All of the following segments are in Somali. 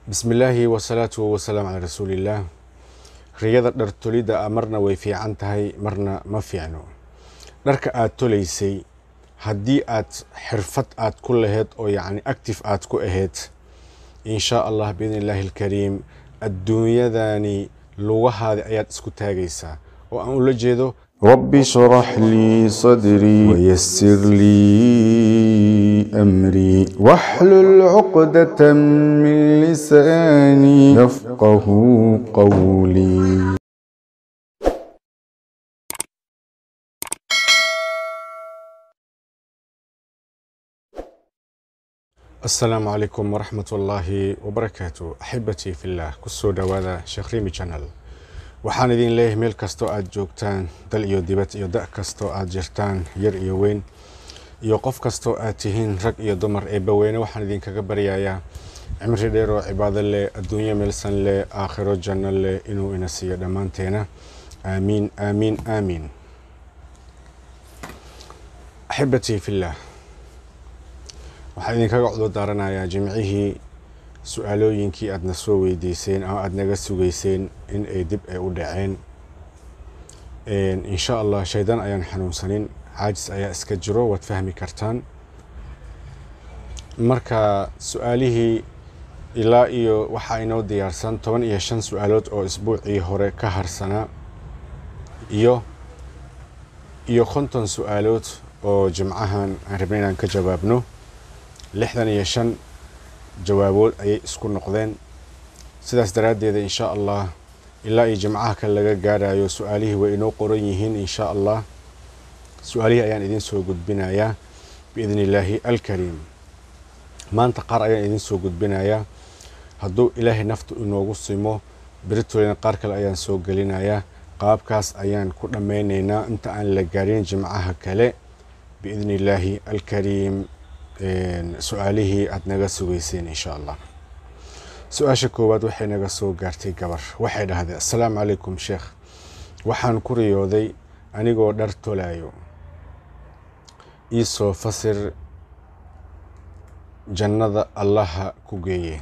bismillaahi wasalaatu wasalaam calaa rasuulillaah riyada dhar tolidda ah marna way fiican tahay marna ma fiicno dharka aad tolaysay haddii aad xirfad aad ku laheyd oo yacni active aad ku ahayd inshaa allah biidni illaahi alkariim adduunyadani lugahaada ayaad isku taagaysaa oo aan ula jeedo رب اشرح لي صدري ويسر لي أمري واحلل عقدة من لساني يفقه قولي asalaamu calaykum waraxmat ullaahi wabarakaatu axibatii fillaah kusoo dhowaada sheekh rimi channel waxaan idin leeyahay meel kastoo aad joogtaan dal iyo dibad iyo da' kastoo aad jirtaan yar iyo weyn iyo qof kastoo aad tihiin rag iyo dumar eebbaweyne waxaan idinkaga baryayaa cimri dheer oo cibaado leh adduunyo meelsan leh aakhiro janno leh inuu ina siiyo dhammaanteena aamiin aamiin aamiin axibatii fillaah waxaan idinkaga cudur daaranayaa jimcihii su-aalooyinkii aadna soo weydiiseen ama aada naga sugeyseen in ay dib ay u dhaceen insha allah shaydaan ayaan xanuunsanin caajis ayaa iska jiro waad fahmi kartaan marka su-aalihii ilaa iyo waxaa inoo diyaarsan toban iyo shan su-aalood oo isbuucii hore ka harsanaa iyo iyo konton su-aalood oo jimcahan aan rabna inaan ka jawaabno lixdan iyo shan jawaabood ayay isku noqdeen sidaas daraaddeeda insha allah ilaa iyo jimcaha kale laga gaarayo su-aalihii way inoo qoran yihiin insha allah su-aalihii ayaan idiin soo gudbinayaa biidni illaahi alkariim maanta qaar ayaan idiin soo gudbinayaa hadduu ilaahay naftu inoogu simo beritolina qaar kale ayaan soo gelinayaa qaabkaas ayaan ku dhammaynaynaa inta aan la gaarin jimcaha kale biidni illaahi alkariim su-aalihii aada naga sugeyseen insha allah su-aasha koowaad waxay naga soo gaartay gabar waxay dhahday assalaamu calaykum sheekh waxaan ku riyooday anigoo dhar tolaayo iisoo fasir jannada allaha ku geeye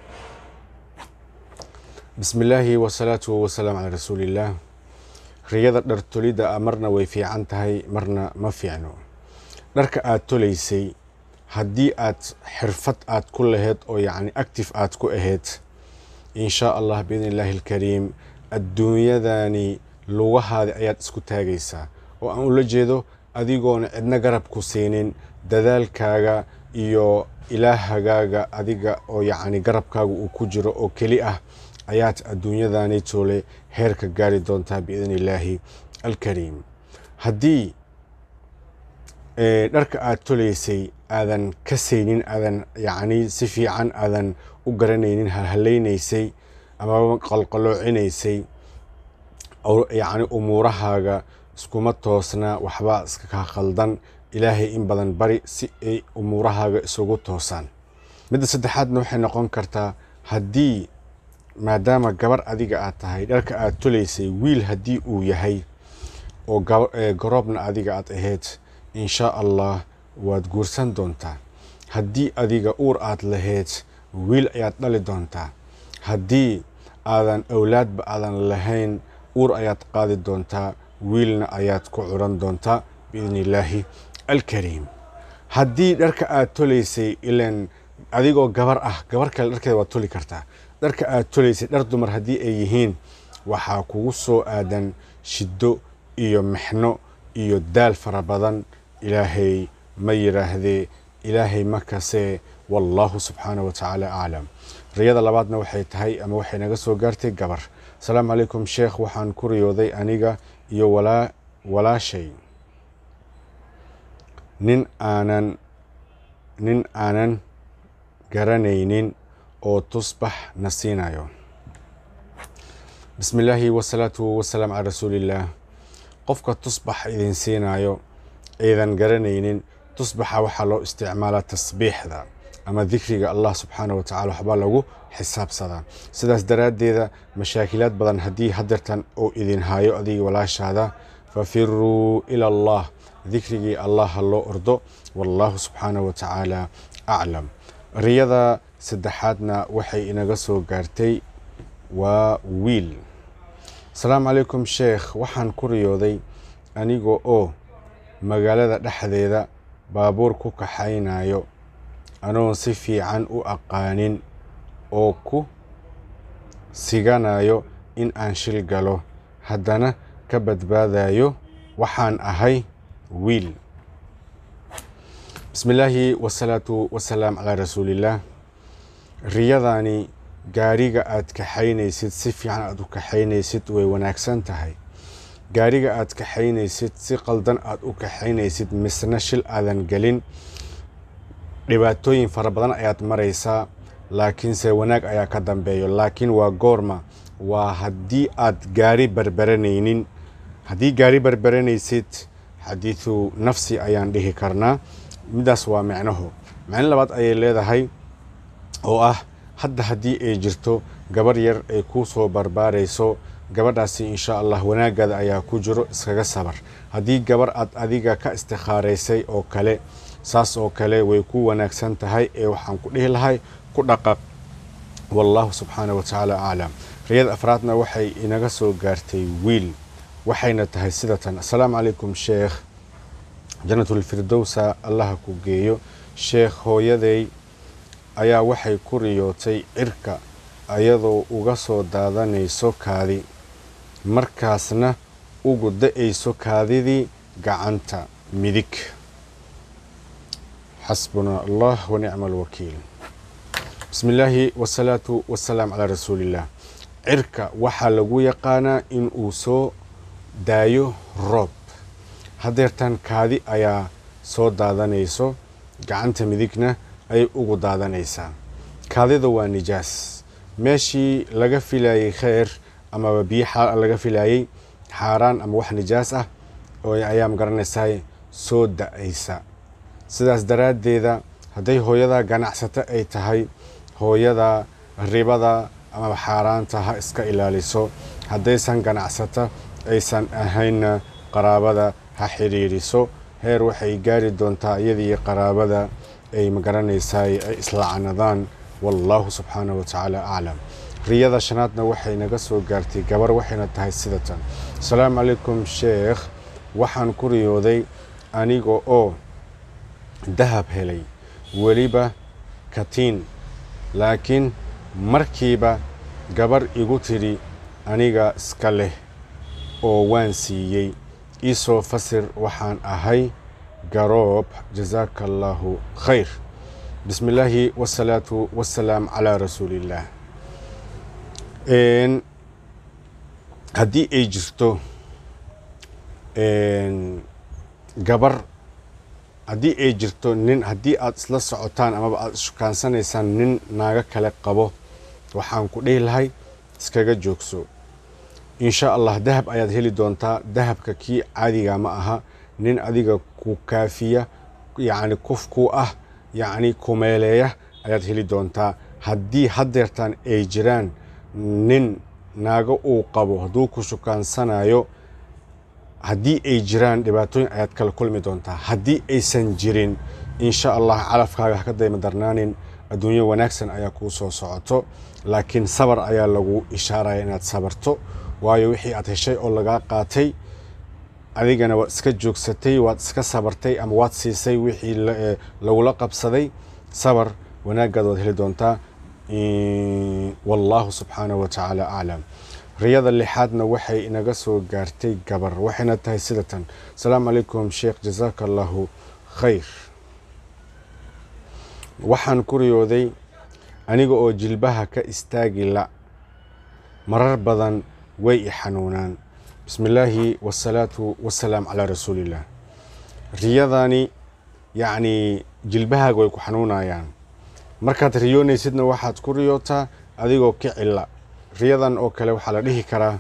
bismi illaahi wasalaatu wasalaam calaa rasuulillaah riyada dhar tolidda ah marna way fiican tahay marna ma fiicno dharka aad tolaysay haddii aad xirfad aad ku laheyd oo yacni active aad ku ahayd inshaa allah biidni illaahi alkariim adduunyadani lugahaada ayaad isku taagaysaa oo aan ula jeedo adigoona cidna garab ku siinin dadaalkaaga iyo ilaahagaaga adiga oo yacni garabkaaga uu ku jiro oo keli ah ayaad adduunyadani toole heerka gaari doontaa biidni illaahi alkariim haddii dharka aad tolaysay aadan ka saynin aadan yacni si fiican aadan u garanaynin halhalaynaysay ama qalqaloocinaysay yacni umuurahaaga iskuma toosna waxbaa iska kaa khaldan ilaahay in badan bari si ay umuurahaaga isugu toosaan midda saddexaadna waxay noqon kartaa haddii maadaama gabar adiga aad tahay dharka aad tolaysay wiil haddii uu yahay oo garoobna adiga aad ahayd inshaa allah waad guursan doontaa haddii adiga uur aad lahayd wiil ayaad dhali doontaa haddii aadan awlaadba aadan lahayn uur ayaad qaadi doontaa wiilna ayaad ku curan doontaa biidni illaahi alkariim haddii dharka aad tolaysay ilan adigoo gabar ah gabar kale dharkeeda waad toli kartaa dharka aad tolaysay dhar dumar haddii ay yihiin waxaa kugu soo aadan shiddo iyo mixno iyo daal fara badan ilaahay ma yidhaahdee ilaahay ma kasee wallaahu subxaana wa tacaala aclam riyada labaadna waxay tahay ama waxay naga soo gaartay gabar asalaamu calaykum sheekh waxaan ku riyooday aniga iyo walaa walaashay nin aanan nin aanan garanaynin oo tusbax na siinayo bismi illaahi wasalaatu wasalaam calaa rasuulillaah qofka tusbax idin siinayo aydan garanaynin tusbaxa waxaa loo isticmaalaa tasbiixda ama dikriga allah subxaana wa tacala waxbaa lagu xisaabsadaa sidaas daraaddeeda mashaakilaad badan haddii hadeertan uu idin haayo adiga walaashaada fafiruu ila allah dikrigii allah ha loo ordo wallaahu subxaana wa tacaala aclam riyada saddexaadna waxay inaga soo gaartay waa wiil asalaamu calaykum sheekh waxaan ku riyooday aniga oo magaalada dhexdeeda baabuur ku kaxaynayo anoon si fiican u aqaanin oo ku siganayo in aan shil galo haddana ka badbaadayo waxaan ahay wiil bismi illaahi wasalaatu wasalaam calaa rasuulillaah riyadani gaariga aad kaxaynaysid si fiican aad u kaxaynaysid way wanaagsan tahay gaariga aad kaxaynaysid si qaldan aad u kaxaynaysid misna shil aadan gelin dhibaatooyin fara badan ayaad maraysaa laakiinse wanaag ayaa ka dambeeyo laakiin waa goorma waa haddii aad gaari barbaranaynin haddii gaari barbaranaysid xadiidu nafsi ayaan dhihi karnaa midaas waa micnaho micno labaad ayay leedahay oo ah hadda haddii ay jirto gabar yar ay kuu soo barbaarayso gabadhaasi insha allah wanaagaada ayaa ku jiro iskaga sabar haddii gabar aad adiga ka istikhaaraysay oo kale saas oo kale way ku wanaagsan tahay ee waxaan ku dhihi lahay ku dhaqaq wallaahu subxaana wa tacaala aclam riyada afraadna waxay inaga soo gaartay wiil waxayna tahay sida tan assalaamu calaykum sheekh janatulfirdowsa allaha ku geeyo sheekh hooyaday ayaa waxay ku riyootay cirka ayadoo uga soo daadanayso kaadi markaasna ugu da-ayso kaadidii gacanta midig xasbuna allah wa nicma alwakiil bismi illaahi wasalaatu wasalaam calaa rasuuliillah cirka waxaa lagu yaqaanaa in uu soo daayo roob haddeertan kaadi ayaa soo daadanayso gacanta midigna ayay ugu daadanaysaa kaadida waa nijaas meeshii laga filayay kheyr amaba biyo laga filayay xaaraan ama wax nijaas ah oo ayaa magaranaysaa soo da-aysa sidaas daraaddeeda hadday hooyada ganacsato ay tahay hooyada ribada amaba xaaraanta ha iska ilaaliso haddaysan ganacsato aysan ahaynna qaraabada ha xidhiiriso heer waxay gaari doontaa iyadii qaraabada ay magaranaysaa ay islaacanadaan wallaahu subxaana wa tacaala aclam riyada shanaadna waxay naga soo gaartay gabar waxayna tahay sida tan asalaamu calaykum sheekh waxaan ku riyooday aniga oo dahab helay weliba katiin laakiin markiiba gabar igu tidhi aniga iska leh oo waan siiyey iisoo fasir waxaan ahay garoob jasaaka allaahu khayr bismi illaahi wasalaatu wasalaam calaa rasuuliillaah haddii ay jirto gabar haddii ay jirto nin haddii aad isla socotaan amaba aada ishukaansanaysaan nin naago kale qabo waxaan ku dhihi lahay iskaga joogso insha allah dahab ayaad heli doontaa dahabka kii caadiga ma aha nin adiga ku kaafiya yacni kuf ku ah yacni kumeeleeya ayaad heli doontaa haddii haddeertaan ay jiraan nin naago uu qabo hadduu ku shukaansanayo haddii ay jiraan dhibaatooyin ayaad kala kulmi doontaa haddii aysan jirin insha allah calafkaaga haka dayma darnaanin adduunyo wanaagsan ayaa kuu soo socoto laakiin sabar ayaa lagu ishaaraya inaad sabarto waayo wixii aad heshay oo lagaa qaatay adigana waad iska joogsatay waad iska sabartay ama waad siisay wixii lagula qabsaday sabar wanaagaad waad heli doontaa wallaahu subxaanahu wa tacaala aclam riyada lixaadna waxay inaga soo gaartay gabar waxayna tahay sida tan asalaamu calaykum sheekh jasaaka allahu khayr waxaan ku riyooday aniga oo jilbaha ka istaagi la marar badan way i xanuunaan bismi illaahi wasalaatu wasalaam calaa rasuuliillah riyadani yacnii jilbahaaga way ku xanuunayaan markaad riyoonaysidna waxaad ku riyootaa adigoo ka cilla riyadan oo kale waxaa la dhihi karaa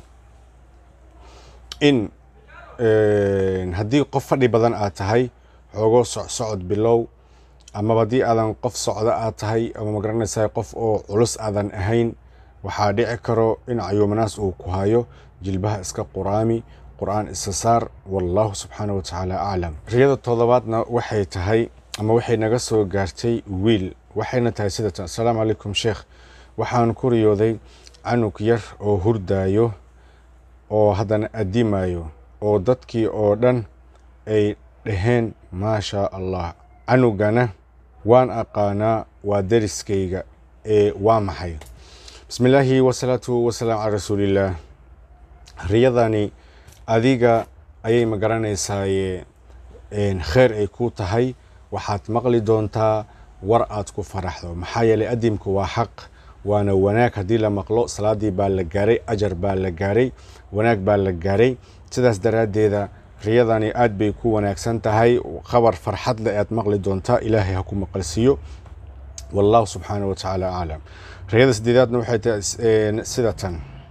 in haddii qof fadhi badan aad tahay xoogoo socsocod bilow amaba haddii aadan qof socdo aad tahay ama magaranaysaa qof oo culus aadan ahayn waxaa dhici karo in cayuumanaas uu ku hayo jilbaha iska quraami qur-aan isa saar wallaahu subxaana wa tacaala aclam riyada toddobaadna waxay tahay ama waxay naga soo gaartay wiil waxayna tahay sidatan assalaamu calaykum sheekh waxaan ku riyooday canug yar oo hurdaayo oo haddana addimayo oo dadkii oo dhan ay dhaheen maashaa allah canugana waan aqaanaa waa deriskayga ee waa maxay bismi illaahi wasalaatu wasalaam calaa rasuulillaah riyadani adiga ayay ma garanaysaaye kheyr ay ku tahay waxaad maqli doontaa war aad ku faraxdo maxaa yeelay adimku waa xaq waana wanaag haddii la maqlo salaadii baa la gaaray ajar baa la gaaray wanaag baa la gaaray sidaas daraaddeeda riyadani aad bay ku wanaagsan tahay khabar farxad leh aad maqli doontaa ilaahay ha ku maqalsiiyo wallahu subxaana wa tacaala aclam riyada sideedaadna waxay tahay sida tan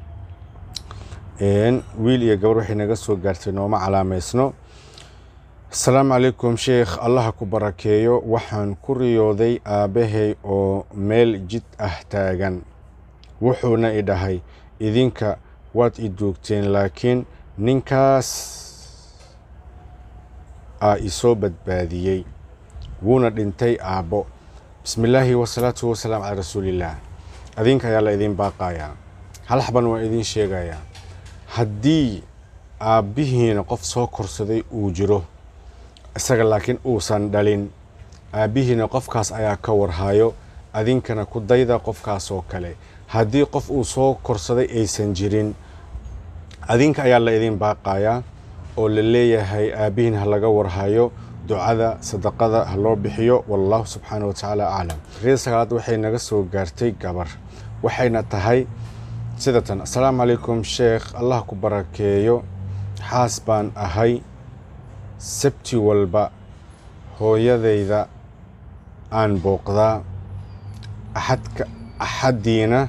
wiil iyo gabar waxay naga soo gaartay nooma calaamaysno asalaamu calaykum sheekh allaha ku barakeeyo waxaan ku riyooday aabbahay oo meel jid ah taagan wuxuuna i dhahay idinka waad i duugteen laakiin ninkaas aa isoo badbaadiyey wuuna dhintay aabbo bismi illaahi wasalaatu wasalaam calaa rasuulillaah adinka ayaa la idiin baaqayaa hal xaban waan idiin sheegayaa haddii aabbihiina qof soo korsaday uu jiro isaga laakiin uusan dhalin aabbihiina qofkaas ayaa ka warhayo adinkana ku dayda qofkaas oo kale haddii qof uu soo korsaday aysan jirin adinka ayaa la idiin baaqayaa oo la leeyahay aabbihiin ha laga warhayo ducada sadaqada ha loo bixiyo wallahu subxaana wa tacaala aclam riyada sagaalaad waxay naga soo gaartay gabar waxayna tahay sida tan assalaamu calaykum sheekh allah ku barakeeyo xaas baan ahay sabti walba hooyadayda aan booqdaa axadka axaddiina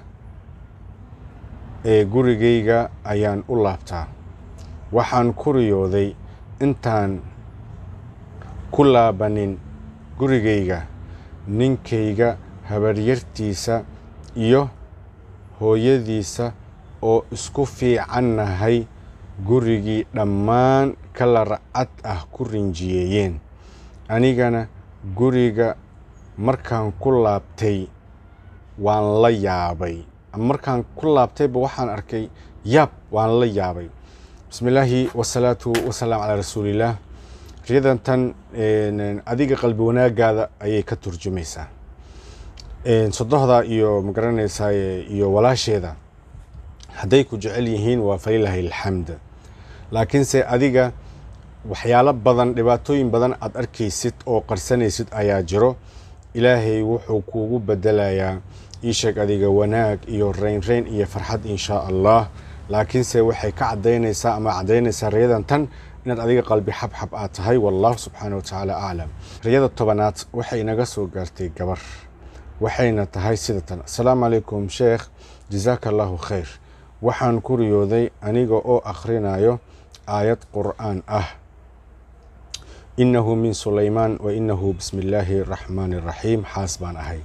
ee gurigayga ayaan u laabtaa waxaan ku riyooday intaan ku laabanin gurigayga ninkayga habaryartiisa iyo hooyadiisa oo isku fiicannahay gurigii dhammaan kala racad ah ku rinjiyeeyeen anigana guriga markaan ku laabtay waan la yaabay markaan ku laabtayba waxaan arkay yaab waan la yaabay bismi illaahi wasalaatu wasalaam calaa rasuulillaah riyadan tan adiga qalbi wanaagaada ayay ka turjumaysaa sodohda iyo magaranaysaa iyo walaasheeda hadday ku jecel yihiin waa falilaahi alxamd laakiinse adiga waxyaalo badan dhibaatooyin badan aad arkaysid oo qarsanaysid ayaa jiro ilaahay wuxuu kuugu bedelayaa iisheeg adiga wanaag iyo reynreyn iyo farxad inshaa allah laakiinse waxay ka cadaynaysaa ama cadaynaysaa riyadan tan inaad adiga qalbi xabxab aad tahay wallahu subxaana wa tacaala aclam riyada tobanaad waxay naga soo gaartay gabar waxayna tahay sida tan assalaamu calaykum sheekh jasaaka allahu khayr waxaan ku riyooday aniga oo akhrinayo aayad qur'aan ah inahu min sulaymaan wa inahu bismi illaahi raxmaani raxiim xaas baan ahay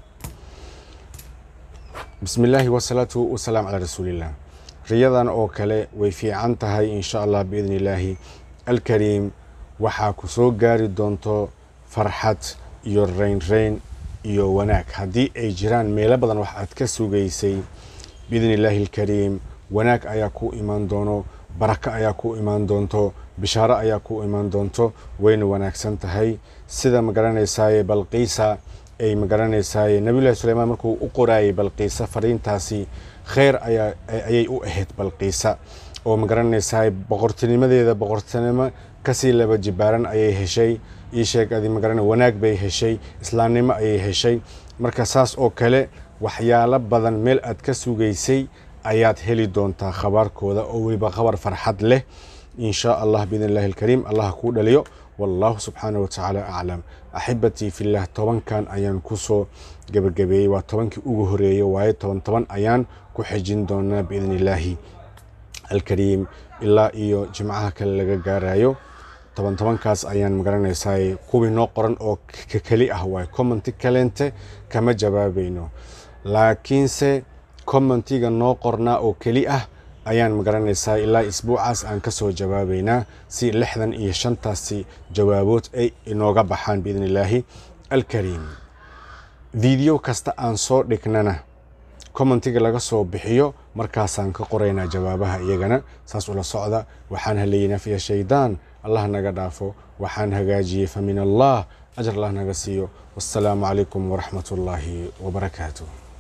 bismi illaahi wasalaatu wasalaam calaa rasuuliillah riyadan oo kale way fiican tahay insha allah biidni illaahi alkariim waxaa ku soo gaari doonto farxad iyo reynreyn iyo wanaag haddii ay jiraan meelo badan wax aad ka sugaysay biidni illaahi alkariim wanaag ayaa ku imaan doono barako ayaa ku imaan doonto bishaaro ayaa ku imaan doonto wayna wanaagsan tahay sida magaranaysaye balqiisa ay magaranaysaye nabiyullahi suleymaan markuu u qoraayay balqiisa fariintaasi kheyr ayay u ahayd balqiisa oo magaranaysaye boqortinimadeeda boqortinimo kasii laba jibaaran ayay heshay ii sheeg adi magarana wanaag bay heshay islaamnimo ayay heshay marka saas oo kale waxyaalo badan meel aad ka sugaysay ayaad heli doontaa khabaarkooda oo weliba khabar farxad leh in shaa allah biidn illahi alkariim allah kuu dhaliyo wallahu subxaana wa tacaala aclam axibatii fillah tobankan ayaan kusoo gebagabeeyey waa tobankii ugu horeeyey waaye toban toban ayaan ku xejin doonaa biidn illaahi alkariim ilaa iyo jimcaha kale laga gaarayo toban tobankaas ayaan magaranaysaa kuwii noo qoran oo keli ah waay commenti kaleente kama jawaabayno laakiinse commentiga noo qornaa oo keli ah ayaan magaranaysaa ilaa isbuucaas aan kasoo jawaabaynaa si lixdan iyo shantaasi jawaabood ay inooga baxaan biidn illaahi alkariim video kasta aan soo dhignana commentiga laga soo bixiyo markaasaan ka qoraynaa jawaabaha iyagana saas ula socda waxaan haleeyey nafya shaydaan allah naga dhaafo waxaan hagaajiyey fa min allah ajar allah naga siiyo wassalaamu calaykum waraxmat ullaahi wabarakaatuh